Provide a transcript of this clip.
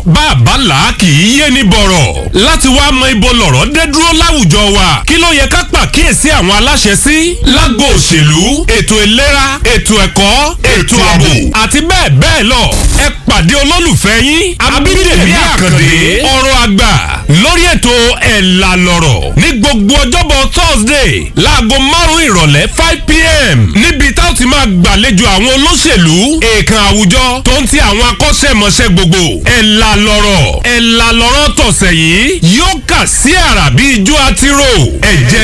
bàbá là kì í yé ni bọ̀rọ̀ láti wá mọ ibo lọ̀rọ̀ dé dúró láwùjọ wa kí ló yẹ ká pàkíyèsí àwọn aláṣẹ sí lágbo òṣèlú ètò ìlera ètò ẹ̀kọ́ ètò ààbò àti bẹ́ẹ̀ bẹ́ẹ̀ lọ ẹ pàdé olólùfẹ́ yín abídèmí àkàndé ọ̀rọ̀ àgbà lórí ètò ẹ̀là lọ̀rọ̀ ní gbogbo ọjọ́bọ̀ thursday láago márùn-ún ìrọ̀lẹ́ five pm níbi tá ó ti máa gbàlejò àwọn olóṣèlú èèkàn àwùjọ tó ń ti àwọn akọ́ṣẹ́mọṣẹ́ gbogbo ẹ̀là lọ̀rọ̀ ẹ̀là lọ̀rọ̀ tọ̀sẹ̀ yìí yóò kà sí àrà bí ijó àtirò ẹ̀jẹ̀